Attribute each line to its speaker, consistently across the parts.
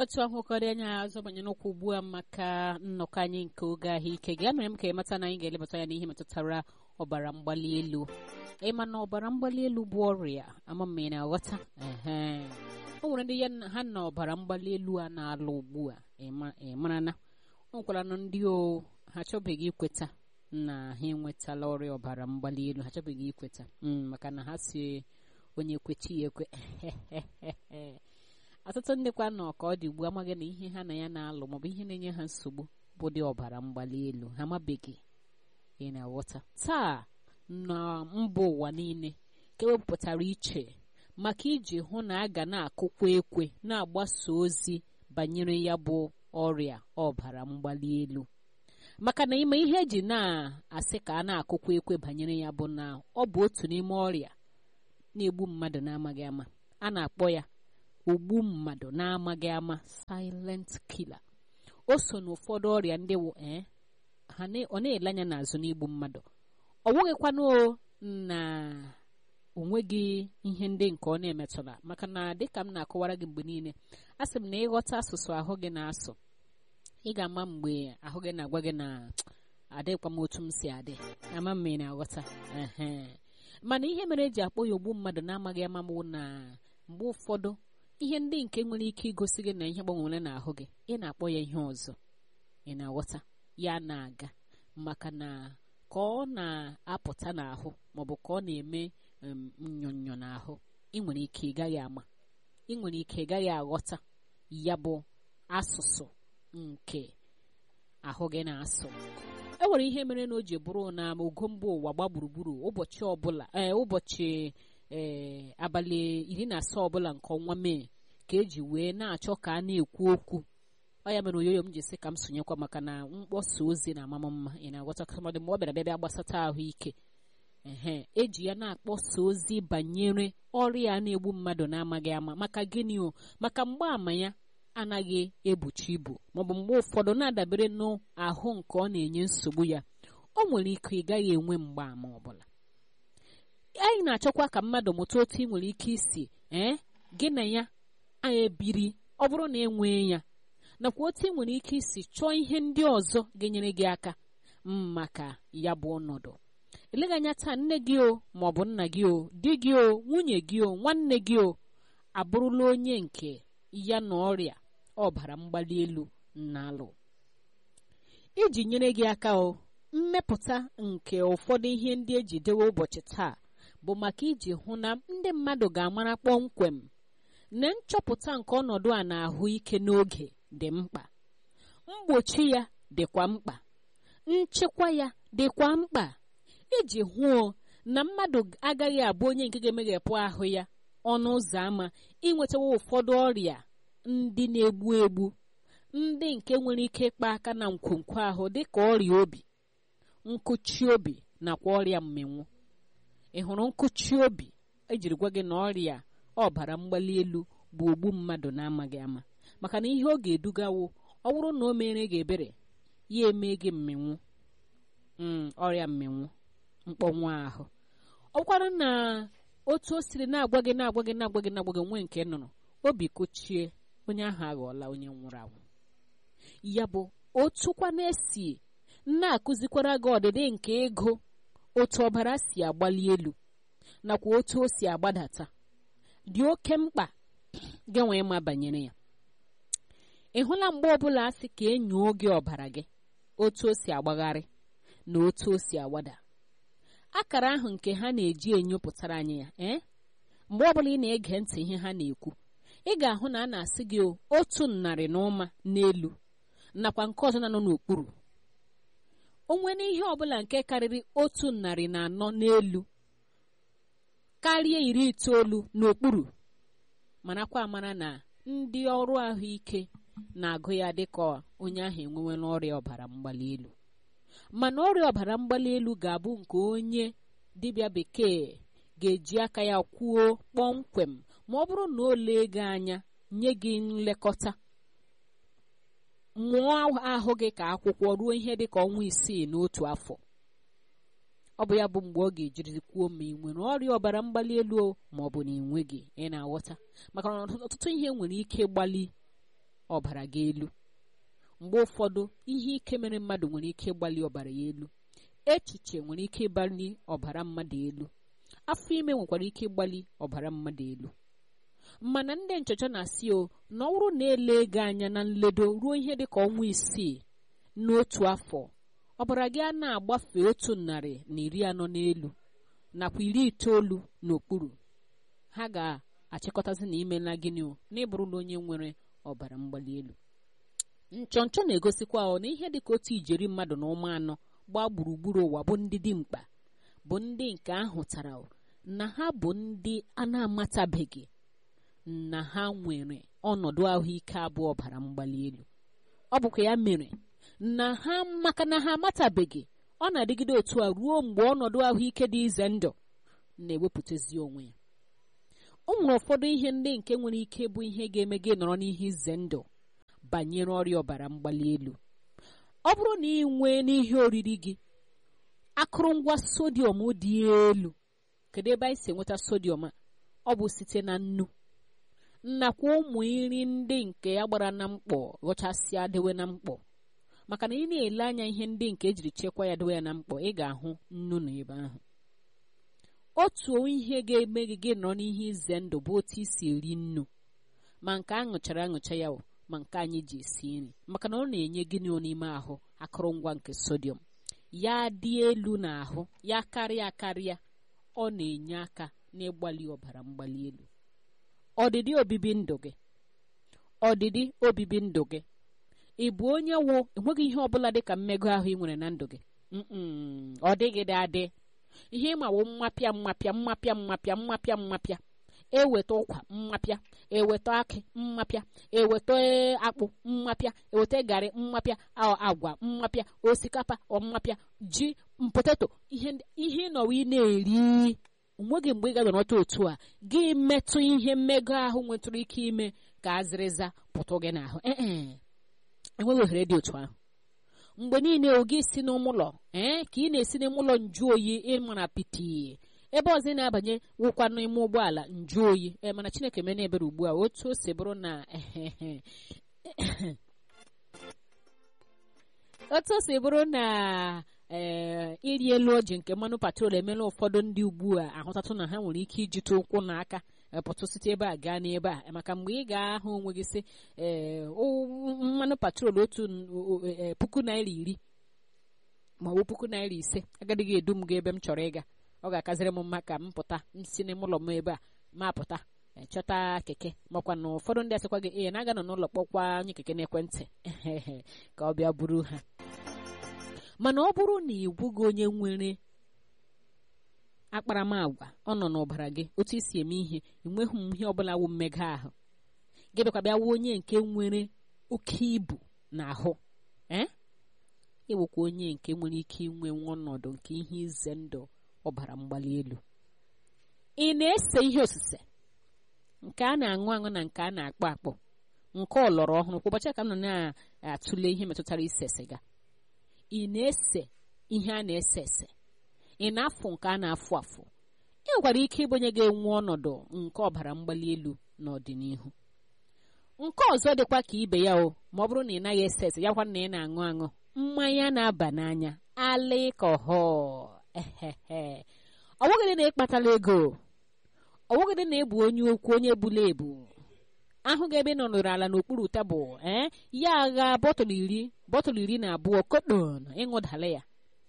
Speaker 1: otu ahụkọrọ anya azụ banyere ụkwụ ugbu a maka nnọkọ anyị nke oge ahụike gị mere m ka ịmata na anyị ga-elebata ya n'ihe metụtara ọbara mgbali elu ịma na ọbara mgbali elu bụ ọrịa ama m ị na-aghọta ehe o nwere ndị ya na- ha na ọbara mgbali elu a na-alụ ugbu a ịma- ị mara na o nwekwara na ndị o ha achọbeghị ikweta na ha enwetala ọrịa ọbara mgbali elu ha achọbeghị ikweta Mm, maka na ha si onye kwechi ya ekwe ọtụtụ ndị kwa nọ ka ọ dị ugbu a amaghị na ihe ha na ya na-alụ maọbụ ihe na-enye ha nsogbu bụ dị ọbara mgbali elu ha amabeghị ị na-aghọta taa na mba ụwa niile ka ewepụtara iche maka iji hụ na a ga na-akụkwa ekwe na-agbasa ozi banyere ya bụ ọrịa ọbara mgbali elu maka na ime ihe eji na-asị ka a na-akụkwa ekwe banyere ya bụ na ọ bụ otu n'ime ọrịa na-egbu mmadụ na-amaghị ama a na-akpọ ya ogbu mmadụ na-amaghị ama silent killer o so n'ụfọdụ ọrịa ndị wụ ee ha na- ọ na-ele anya n'azụ n'igbu mmadụ ọ bụghịkwanụ o na onweghị ihe ndị nke ọ na-emetụla maka na dịka m na-akọwara gị mgbe niile a sị m na ịghọta asụsụ ahụ gị na-asụ ị ga-ama mgbe ahụ gị na-agwa gị na adịkwa m otu m si adị ama m ma ị na-aghọta ehe mana ihe mere eji akpọ ya ogbu mmadụ na-amaghị ama bụ na mgbe ụfọdụ ihe ndị nke nwere ike igosi gị na ihe gbanwere n'ahụ gị ị na-akpọ ya ihe ọzọ ị na-aghọta ya na-aga maka na ka ọ na-apụta n'ahụ maọbụ ka ọ na-eme em, nnyonyo n'ahụ ị nwere ike ị gaghị ama ị nwere ike ị gaghị aghọta ya bụ asụsụ nke ahụ gị na-asụ e nwere ihe mere na o ji bụrụ na ogo mba ụwa gba gburugburu ụbọchị ọbụla ee ụbọchị ee abalị iri na asaa ọbụla nke ọnwa mee ka eji wee na-achọ ka a na-ekwu okwu ọ ya mere oyoyo m ji sị ka m sonyekwa maka na mkpọsa ozi na amama mma ị na-aghọta kamadị mgbe ọ bịara bịa bịa gbasata ahụike ehe eji ya na-akpọsa ozi banyere ọrịa a na-egbu mmadụ na-amaghị ama maka gịnị o maka mgbaàmà ya anaghị ebuchi ibu maọbụ mgbe ụfọdụ na-adabere n'ahụ nke ọ na-enye nsogbu ya o nwere ike ị gaghị enwe mgbaàmà ọbụla anyị na-achọkwa ka mmadụ mụta otu ị nwere ike isi ee gị na ya anyị ebiri ọ bụrụ na enwee ya nakwa otu ị nwere ike isi chọọ ihe ndị ọzọ ga-enyere gị aka m maka ya bụ ọnọdụ eleghị anya taa nne gị o maọbụ nna gị o di gị o nwunye gị o nwanne gị o abụrụla onye nke ya na ọrịa ọbara mgbali elu na-alụ iji nyere gị aka o mmepụta nke ụfọdụ ihe ndị eji dewe ụbọchị taa bụ maka iji hụ na ndị mmadụ ga-amara kpọmkwem na nchọpụta nke ọnọdụ a na-ahụ ike n'oge dị mkpa mgbochi ya dịkwa mkpa nchekwa ya dịkwa mkpa iji hụo na mmadụ agaghị abụ onye nke ga-emeghepụ ahụ ya ọnụ ụzọ ámá inwetawa ụfọdụ ọrịa ndị na-egbu egbu ndị nke nwere ike ịkpa aka na nkwonkwo ahụ dịka ọrịa obi nkụchi obi nakwa ọrịa mmịnwụ ị hụrụ nkụchi obi ejiri gwa gị na ọrịa ọbara mgbali elu bụ ogbu mmadụ na-amaghị ama maka na ihe ọ ga-edugawo ọ bụrụ na o mere gị ebere ya eme gị mmịnwụ mm, ọrịa mmịnwụ mkpọnwụ ahụ ọ bụkwara na otu o siri na-agwa gị na-agwa gị na-agwa gị na-agwa gị nwee nke nụrụ obi kochie onye ahụ aghọọla onye nwụrụ anwụ ya bụ otukwa na-esi na-akụzikwara gị ọdịdị nke ego otu ọbara si agbali elu nakwa otu o si agbadata dị oke mkpa gị nwee ma banyere ya ị hụla mgbe ọbụla a sị ka enyoo gị ọbara gị otu o si agbagharị na otu o si agbada akara ahụ nke ha na-eji enyopụtara anyị ya ee mgbe ọbụla ị na-ege ntị ihe ha na-ekwu ị ga-ahụ na a na-asị gị o, otu narị na ụma n'elu nakwa nke ọzọ na-anọ n'okpuru o nwere ihe ọbụla nke karịrị otu narị na anọ n'elu karịa iri itoolu n'okpuru marakwa amara na ndị ọrụ ahụike na-agụ ya dịka onye ahụ enwewela ọrịa ọbara mgbali elu mana ọrịa ọbara mgbali elu ga-abụ nke onye dibịa bekee ga-eji aka ya kwuo kpọmkwem ma ọ bụrụ na o lee gị anya nye gị nlekọta mụọ ahụ gị ka akwụkwọ ruo ihe dị ka ọnwa isii n'otu afọ ọ bụ ya bụ mgbe ọ ga-ejiri kwuo ma ị nwere ọrịa ọbara mgbali elu o ma ọ bụ na ị nweghị ị na-aghọta maka na ọtụtụ ihe nwere ike gbali ọbara gị elu mgbe ụfọdụ ihe ike mere mmadụ nwere ike ịgbali ọbara ya elu echiche nwere ike ịgbali ọbara mmadụ elu afọ ime nwekwara ike ịgbali ọbara mmadụ elu mana ndị nchọcha na-asị o na ọ bụrụ na ele gị anya na nledo ruo ihe dị ka ọnwa isii n'otu afọ ọbara gị a na-agbafe otu narị na iri anọ n'elu nakwa iri itoolu n'okpuru ha ga-achịkọtazi na imela gịnị o na ịbụrụla onye nwere ọbara mgbali elu nchọnchọ na-egosikwa ọ na ihe dịka otu ijeri mmadụ na ụmụ anọ gbaa gburugburu ụwa bụ ndị dị mkpa bụ ndị nke ahụtara na ha bụ ndị a na-amatabeghị na ha nwere ọnọdụ ahụike abụọ ọbara mgbali elu ọ bụkwa ya mere na ha maka na ha amatabeghị ọ na-adịgide otu a ruo mgbe ọnọdụ ahụike dị ize ndụ na-ewepụtazi onwe ya o nwere ụfọdụ ihe ndị nke nwere ike bụ ihe ga-eme gị nọrọ n'ihe ize ndụ banyere ọrịa ọbara mgbali elu ọ bụrụ na ị nwee n'ihe oriri gị akụrụngwa sodium dị elu kedu ebe anyị si enweta sodium a ọ bụ site na nnu nnakwa ụmụ nri ndị nke ya gbara na mkpọ ghọchasịa dewe na mkpọ maka na ị na-ele anya ihe ndị nke ejiri chekwaa ya dewe ya na mkpọ ị ga-ahụ nnu na ebe ahụ otu ihe ga-eme gị gị nọrọ n'ihe ize ndụ bụ otu isi eri nnu ma nke a ṅụchara aṅụcha ya ma nke anyị ji esi nri maka na ọ na-enye gịnị n'ime ahụ akụrụngwa nke sodium ya dị elu n'ahụ ya karịa karịa ọ na-enye aka n'ịgbali ọbara mgbali elu ọdịdị obibi ndụ gị ọdịdị obibi ndụ gị ị bụ onye wụ enweghị ihe ọbụla dị ka mmego ahụ ị nwere na ndụ gị ọ dịghị dị adị ihe ịmawo mmapịa mmapịa mmapịa mmapịa mmapịa mmapịa eweta ụkwa mmapịa eweta akị mmapịa eweta akpụ mmapịa eweta garị mmapịa agwa mmapịa osikapa mmapịa ji poteto ihe ịnọwa ị na-eri onweghị mgbe ị ga-anọta otu a gị metụ ihe mmego ahụ nwetụrụ ike ime ka azịrịza pụtụ gị n'ahụ ee enweghị ohere dị otu ahụ mgbe niile oge si n'ụlọ ee ka ị na-esi n'ime ụlọ nju oyi ịmara piti ebe ọzọ ị na-abanye wụkwa n'ime ụgbọala nju oyi ee mana chineke mena ebere ugbu a otu o si bụrụ na otu o si bụrụ na ee iri elu ọjị nke mmanụ patrol emela ụfọdụ ndị ugbu a ahụtatụ na ha nwere ike ijite ụkwụ n'aka pụtụ site ebe a gaa n'ebe a maka mgbe ị ga-ahụ onwe gị sị ee mmanụ patrol otu puku naira iri ma ọ bụ puku naira ise agadịghị edu m ga ebe m chọrọ ịga ọ ga-akaziri m mma ka m pụta m si n'ime ụlọ m ebe a ma pụta chọta keke makwa na ụfọdụ ndị asịkwa gị ee na-aga nọ n'ụlọ kpọkwa anyị keke n'ekwentị ka ọ bịa buru ha mana ọ bụrụ na ị bụghị onye nwere akparamagwa ọ nọ n'ọbara gị otu isi eme ihe enweghị m ihe ọbụla wụ mmega ahụ gị bịakwa bịa wụ onye nke nwere oke ibu n'ahụ ee ịwụkwa onye nke nwere ike inwe nwa ọnọdụ nke ihe ize ndụ ọbara mgbali elu ị na-ese ihe osise nke a na-aṅụ aṅụ na nke a na-akpọ akpọ nke ọlọrọ ọhụrụ kwa ụbọchị ka m nọ na-atụle ihe metụtara ise siga ị na-ese ihe a na-ese ese ị na-afụ nke a na-afụ afụ ị nwekwara ike ịbụnye ga-enwe ọnọdụ nke ọbara mgbali elu n'ọdịnihu nke ọzọ dịkwa ka ibe ya o ma ọ bụrụ na ị naghị ese ese yakwa na ị na-aṅụ aṅụ mmanya na-aba n'anya alịkọhọl ehehe ọ bụghịdị na ịkpatala ego ọ bụghịdị na ịbụ onye okwu onye bula ebu ahụ gị ebe ị nọnụrụ ala n'okpuru tebụl ee ya agha bọtụlụ iri bọtụlụ iri na abụọ kodon ịṅụdala ya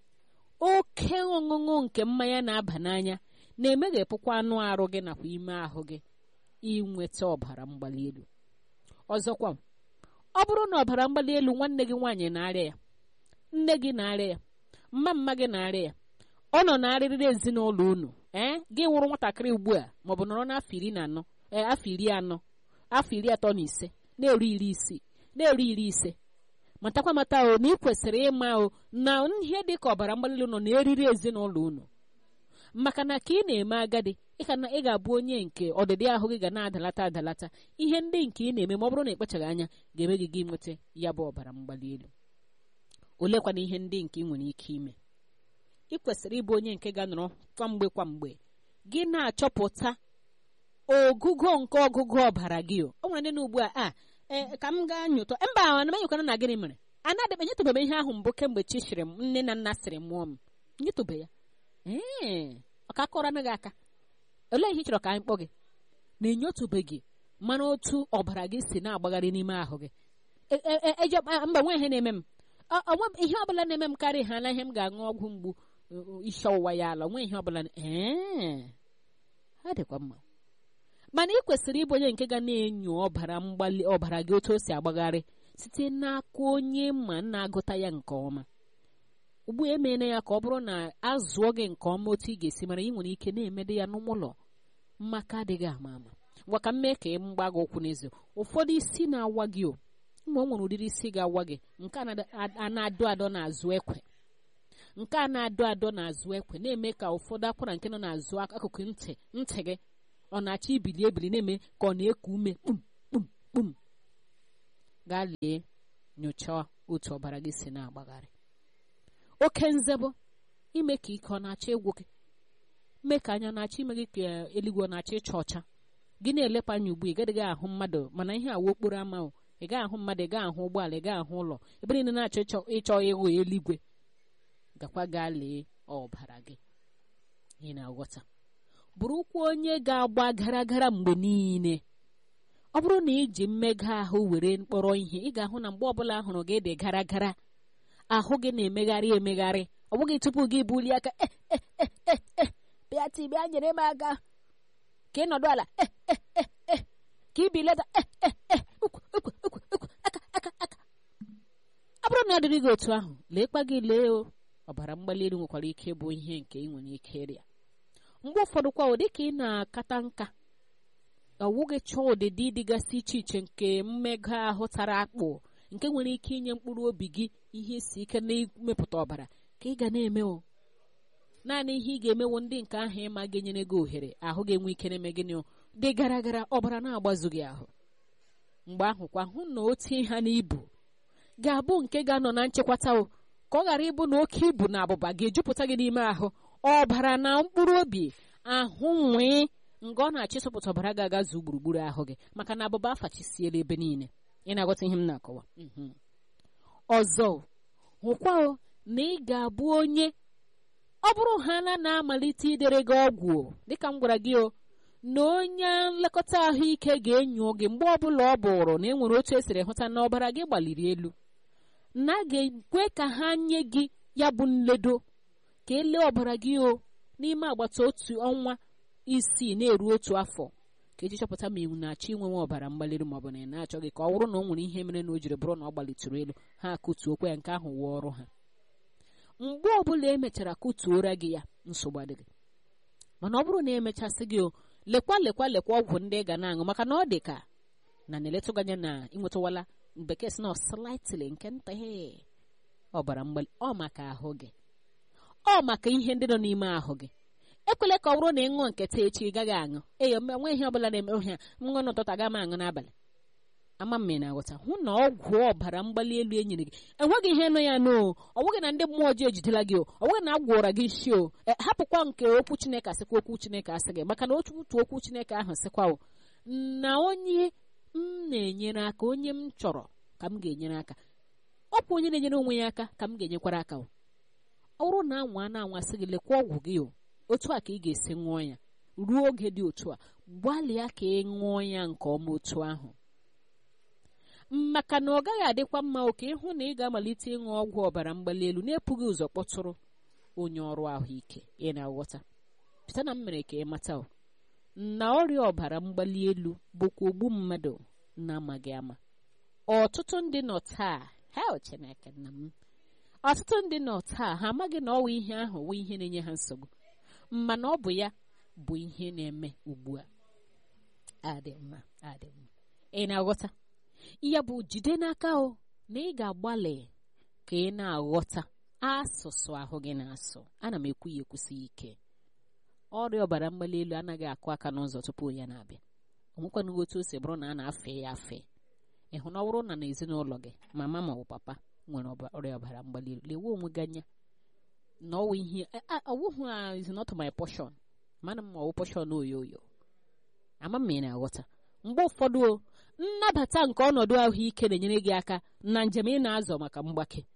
Speaker 1: oke ọṅụṅụ nke mmanya na-aba n'anya na-emeghepụkwa anụ arụ gị nakwa ime ahụ gị inweta ọbara mgbali elu ọzọkwa ọ bụrụ na ọbara mgbali elu nwanne gị nwaanyị na-arịa ya nne gị na-arịa ya mma mma gị na-arịa ya ọ nọ na-arịrịrị ezinụlọ unu ee gị nwụrụ nwatakịrị ugbu a maọbụ nọrọ n'afọ iri na anọ ee afọ iri anọ afọ iri atọ na ise na-eru iri isii na-eru iri ise matakwa mata o na ị kwesịrị ịma o na ihe dị ka ọbara mgbali elu nọ na-eriri ezinụlọ unu maka na ka ị na-eme agadi ị ga-abụ onye nke ọdịdị ahụ gị ga na-adalata adalata ihe ndị nke ị na-eme ma ọ bụrụ na ịkpachaghị anya ga-eme gị gị nweta ya bụ ọbara mgbali elu olekwana ihe ndị nke ị nwere ike ime ị kwesịrị ịbụ onye nke ga-anọrọ kwamgbe kwamgbe gị na-achọpụta ogugo nke ọgụgụ ọbara gị o nwere ndị na ugbu a a ee ka m gaa nyụtọ mba ana m enyekwana na gịnị mere anadịbe nyetụbebe ihe ahụ mbụ kemgbe chi sịrị m nne na nna sịrị mụọ m nyetụbe ya ee ọ ka kọrọ anaghị aka olee ihe ị chọrọ ka anyị kpọ gị na enyotụbeghị mara otu ọbara gị si na-agbagharị n'ime ahụ gị E- e- e- eje mba nwe ihe na-eme m Ọ- ọ nwe- ihe ọbụla na-eme m karịa ha na ihe m ga-aṅụ ọgwụ mgbu uh, uh, isi ọwụwa ya ala nwe ihe ọbụla na- ee ha dịkwa mma mana ị kwesịrị ịbụ onye nke ga na-enyo ọbara mgbali ọbara gị otu o si agbagharị site n'aka onye ma na-agụta ya nke ọma ugbu a emeela ya ka ọ bụrụ na azụọ gị nke ọma otu ị ga-esi mara ị nwere ike na-emede ya n'ụlọ mmaka adịghị ama ama ngwa ka m mee ka ị mgba gị ụkwụ n'ezi ụfọdụ isi na-awa gị o ma o nwere ụdịrị isi ga-awa gị nke a na- a na-adọ adọ n'azụ ekwe nke a na-adọ adọ n'azụ ekwe na-eme ka ụfọdụ akwara nke nọ n'azụ ak- akụkụ ntị ntị gị ọ na-achọ ibili ebili na-eme ka ọ na-eku ume kpum kpum kpum gaa lee nyochaa otu ọbara gị si na-agbagharị oke nzebụ ime ka ike ọ na-achọ ịgwụ gị mee ka anya na-achọ ime gị ka eluigwe ọ na-achọ ịcha ọcha gị na-elepụ anya ugbu ị gadịghị ahụ mmadụ mana ihe awa okporo ama o ị gaghị ahụ mmadụ ị gaghị ahụ ụgbọala ị gaghị ahụ ụlọ ebe niile na-achọ ịchọ ịchọ ịhụ eluigwe gakwa gaa lee ọbara gị ị na-aghọta bụrụkwa onye ga-agba gara gara mgbe niile ọ bụrụ na iji mmega ahụ were mkpọrọ ihe ị ga-ahụ na mgbe ọbụla ahụrụ gị dị gara gara ahụ gị na-emegharị emegharị ọ bụghị tupu gị bulie aka "Eh, eh, eh, eh, eh, bịa ti bịa nyere m aka ka ị nọdụ ala "Eh, eh, eh, eh," ka ị bilata "Eh, eh, eh, ukwu, ukwu, ukwu, ukwu, aka aka aka ọ bụrụ na ọ dịrị gị otu ahụ leekwa gị lee o ọbara mgbali elu nwekwara ike ịbụ ihe nke ị nwere ike ịrịa mgbe ụfọdụ kwa ụdị ka ị na-akata nka ọwụghị chọọ ụdịdị dịgasị iche iche nke mmega ahụ tara akpụ nke nwere ike inye mkpụrụ obi gị ihe isi ike n'imepụta ọbara ka ị ga na-eme o naanị ihe ị ga-emewo ndị nke ahụ ịma ga-enyere gị ohere ahụ ga-enwe ike na-eme gịnị o dị gara gara ọbara na-agbazu gị ahụ mgbe ahụ kwa hụ na o tie ha n'ibu ga-abụ nke ga-anọ na nchekwata o ka ọ ghara ịbụ na oke ibu na abụba ga-ejupụta gị n'ime ahụ ọbara na mkpụrụ obi ahụ nwee nga ọ na-achịsụpụta ọbara ga-agazu gburugburu ahụ gị maka na abụba afachisiela ebe niile ị na-aghọta ihe m na-akọwa Mhm. ọzọ hụkwa o na ị ga-abụ onye ọ bụrụ ha na na-amalite idere gị ọgwụ o, dịka m gwara gị o na onye nlekọta ahụike ga-enyo gị mgbe ọbụla ọ bụrụ na e nwere otu esiri hụta na ọbara gị gbaliri elu na a ga-ekwe ka ha nye gị ya bụ nledo ka elee ọbara gị o n'ime agbata otu ọnwa isii na-eru otu afọ ka eji chọpụta ma iwu na-achọ inwenwe ọbara mgbali elu maọbụ na ị na-achọghị ka ọ bụrụ na o nwere ihe mere na o jiri bụrụ na ọ gbalitụrụ elu ha akụtuokwa ya nke ahụ wee ọrụ ha mgbe ọbụla emechara kụtuora gị ya nsogbu adịghị mana ọ bụrụ na emechasị gị o lekwa lekwa lekwa ọgwụ ndị ị ga na-aṅụ maka na ọ dị ka na na-eletụga anya na ịnwetawala bekee si na slightly nke nta he ọbara mgbali ọ maka ahụ gị ọ maka ihe ndị nọ n'ime ahụ gị ekwela ka ọ bụrụ na ị ṅụọ nketa echi ị gaghị aṅụ eyo mgbe nwe ihe ọbụla na-eme ohia m ṅụọ n'ụtụtụ aga m aṅụ n'abalị ama m na aghọta hụ na ọgwụ ọbara mgbali elu e nyere gị enweghị ihe nọ ya n'o ọ bụghị na ndị mmụọ ọjọọ ejidela gị o ọ bụghị na a gwọra gị isi o E, hapụkwa nke okwu chineke asịkwa okwu chineke asị gị maka na otu okwu chineke ahụ sịkwa o na onye m na-enyere aka onye m chọrọ ka m ga-enyere aka ọ bụ onye na-enyere onwe ya aka ka m ga-enyekwara aka o ọ bụrụ na anwa a na-anwasị gị lekwa ọgwụ gị o otu a ka ị ga-esi ṅụọ ya ruo oge dị otu a gbalịa ka ị ṅụọ ya nke ọma otu ahụ maka na ọ gaghị adịkwa mma oke ịhụ na ị ga-amalite ịṅụ ọgwụ ọbara mgbali elu na-epughị ụzọ kpọtụrụ onye ọrụ ahụike ị na-aghọta pụta na m mere ka ị mata o na ọrịa ọbara mgbali elu bụkwa ogbu mmadụ na-amaghị ama ọtụtụ ndị nọ taa hel chineke nna m ọtụtụ ndị nọ taa ha amaghị na ọwa ihe ahụ wụ ihe na-enye ha nsogbu mana ọ bụ ya bụ ihe na-eme ugbu a adị mma adị mma ị na-aghọta ya bụ jide n'aka o na ị ga-agbalị ka ị na-aghọta asụsụ ahụ gị na-asụ ana m ekwu ya ekwusi ike ọrịa ọbara mgbali elu anaghị akụ aka n'ụzọ tupu ya na-abịa onwekwanụghị otu o si bụrụ na a na-afe ya afe ịhụ na ọ bụrụ na n'ezinụlọ gị mama ma ọ bụ papa nwere ọba- ọrịa ọbara mgbali elu lewe onwe gị anya na ọwụ ihe ọwụhụ a is not my portion mana m ma ọwụ portion oyo oyo ama m ma ị na-aghọta mgbe ụfọdụ o nnabata nke ọnọdụ ahụike na-enyere gị aka na njem ị na-azọ maka mgbake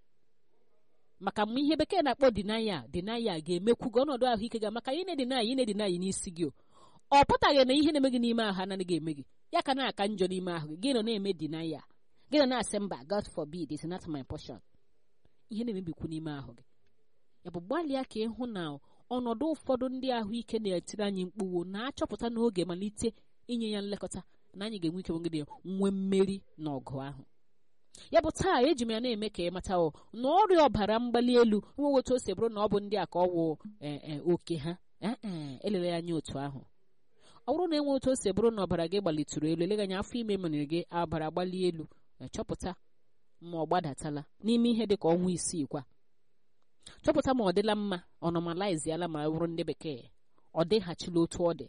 Speaker 1: maka mgbe ihe bekee na-akpọ dinaya dinaya ga-emekwu gị ọnọdụ ahụike gị maka ị na-edinaya ị na-edinaya n'isi gị ọ pụtaghị na ihe na-eme gị n'ime ahụ anaghị eme gị ya ka na-aka njọ n'ime ahụ gị gị nọ na-eme dinaya gị nọ na-asị mba God forbid is not my portion ihe na-emebikwu n'ime ahụ gị ya bụ gbalịa ka ịhụ na ọnọdụ ụfọdụ ndị ahụike na-etiri anyị mkpụwo na-achọpụta n'oge malite inye ya nlekọta na anyị ga-enwe ike nwegide nwee mmeri n'ọgụ ahụ ya bụ taa eji m ya na-eme ka ị mata na ọrịa ọbara mgbali elu nwewe otu o si bụrụ na ọ bụ ndị a ka ọ wụ oke ha elele anya otu ahụ ọ bụrụ na enwe otu o si bụrụ na ọbara gị gbalitụrụ elu eleghị anya afọ ime mere gị ọbara gbali elu chọpụta ma ọ gbadatala n'ime ihe dị ka ọnwa isii kwa chọpụta ma ọ dịla mma ọ nọmaliziala ma bụrụ ndị bekee ọ dịghachila otu ọ dị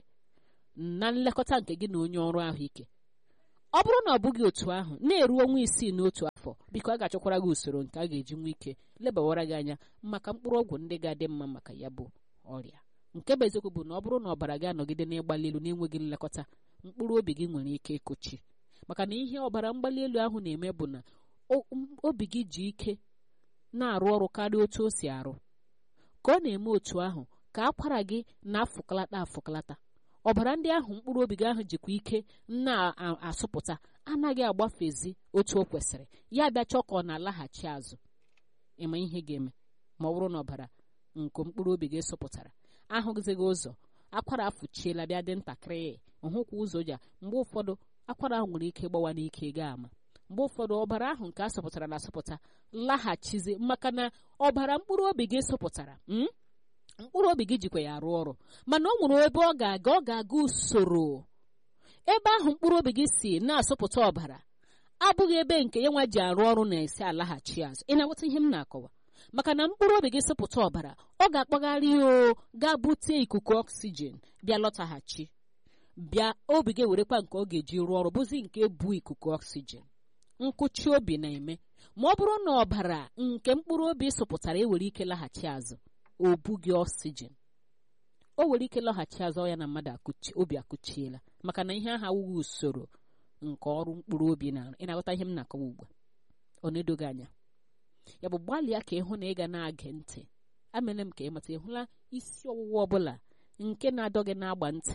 Speaker 1: na nlekọta nke gị na onye ọrụ ahụike ọ bụrụ na ọ bụghị otu ahụ na-eru ọnwa isii n'otu afọ biko a ga-achọkwara gị usoro nke a ga-eji nwe ike lebawara gị anya maka mkpụrụ ọgwụ ndị ga-adị mma maka ya bụ ọrịa nke bụ eziokwu bụ na ọ bụrụ na ọbara gị anọgide n'ịgbali elu na-enweghị nlekọta mkpụrụ obi gị nwere ike ịkụchi maka na ihe ọbara mgbali elu ahụ na-eme bụ na obi gị ji ike na-arụ ọrụ karịa otu o si arụ ka ọ na-eme otu ahụ ka akwara gị na-afụkalata afụkalata ọbara ndị ahụ mkpụrụ obi gị ahụ jikwa ike na-asụpụta anaghị agbafezi otu o kwesịrị ya bịa chọọ ka ọ na-alaghachi azụ ịma ihe ga-eme ma ọ bụrụ na ọbara nke mkpụrụ obi gị sụpụtara ahụzighị ụzọ akwara afụchiela bịa dị ntakịrị hụkwa ụzọ ja mgbe ụfọdụ akwara ahụ nwere ike ịgbawa n'ike gaa ama mgbe ụfọdụ ọbara ahụ nke a sọpụtara na asọpụta laghachizi maka na ọbara mkpụrụ obi gị sọpụtara mkpụrụ obi gị jikwa ya arụ ọrụ mana ọ nwere ebe ọ ga-aga ọ ga-aga usoro ebe ahụ mkpụrụ obi gị si na-asọpụta ọbara abụghị ebe nke ya nwa ji arụ ọrụ na-esi alaghachi azụ ị na-aghọta ihe m na-akọwa maka na mkpụrụ obi gị sọpụta ọbara ọ ga-akpagharị o gaa bute ikuku ọksijin bịa lọtaghachi bịa obi gị werekwa nke ọ ga-eji rụọ ọrụ bụzi nke bụ ikuku ọksijin nkụchi obi na-eme ma ọ bụrụ na ọbara nke mkpụrụ obi sụpụtara ewere ike laghachi azụ o bughị ọksijin o nwere ike lọghachi azụ ya na mmadụ obi akụchiela maka na ihe ahụ awụghị usoro nke ọrụ mkpụrụ obi na ị na-aghọta ihe m na-akọwa ugbu a ọ na-edoghị anya ya bụ gbalịa ka ịhụ na ị ga na-age ntị amele m ka ịmata ịhụla isi ọwụwa ọbụla nke na-adọ gị na-agba ntị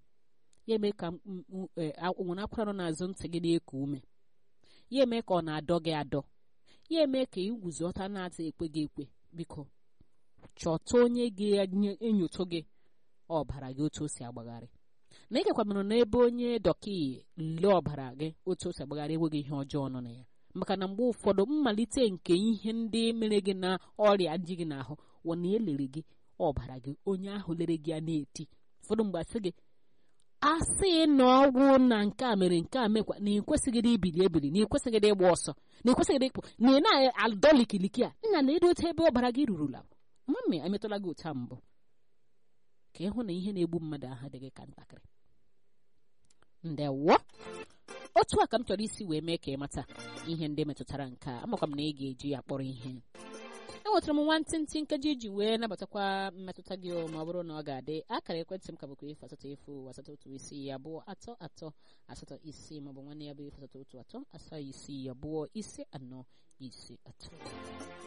Speaker 1: ya eme ka nwere akwara nọ n'azụ ntị gị na-eku ume ya eme ka ọ na-adọ gị adọ ya eme ka iguzota na-ata ekwe gị ekwe biko chọta onye ga-enyocha gị ọbara gị otu o si agbagharị na ịgakwanụrụ n'ebe onye dọkị lee ọbara gị otu o si agbagharị enweghị ihe ọjọọ nọ na ya maka na mgbe ụfọdụ mmalite nke ihe ndị mere gị na ọrịa ji gị n'ahụ wụ na elere gị ọbara gị onye ahụ lere gị ya na-eti ụfọdụ mgbe asị gị asị na ọgwụ na nke a mere nke a mekwa na ịkwesịghị ibili ebili na ịkwesịghị ịgba ọsọ na ịkwesịghị ịkpụ na ị na-adọlikiliki a nna na edote ebe ọbara gị rurula mami emetụla gị ụta mbụ ka ịhụ na ihe na-egbu mmadụ ahụ adịghị ka ntakịrị ndewo otu a ka m chọrọ isi wee mee ka ị mata ihe ndị metụtara nke a amakwa m na ị ga-eji ya kpọrọ ihe enwetara m nwantịntị nkeji iji wee nabatakwa mmetụta gị ma ọ bụrụ na ọ ga-adị akara ekwentị m ka bụkwa efu asatọ efu asatọ otu isii abụọ atọ atọ asatọ isii maọbụ nwanne ya bụ efu asatọ otu atọ asaa isii abụọ ise anọ ise atọ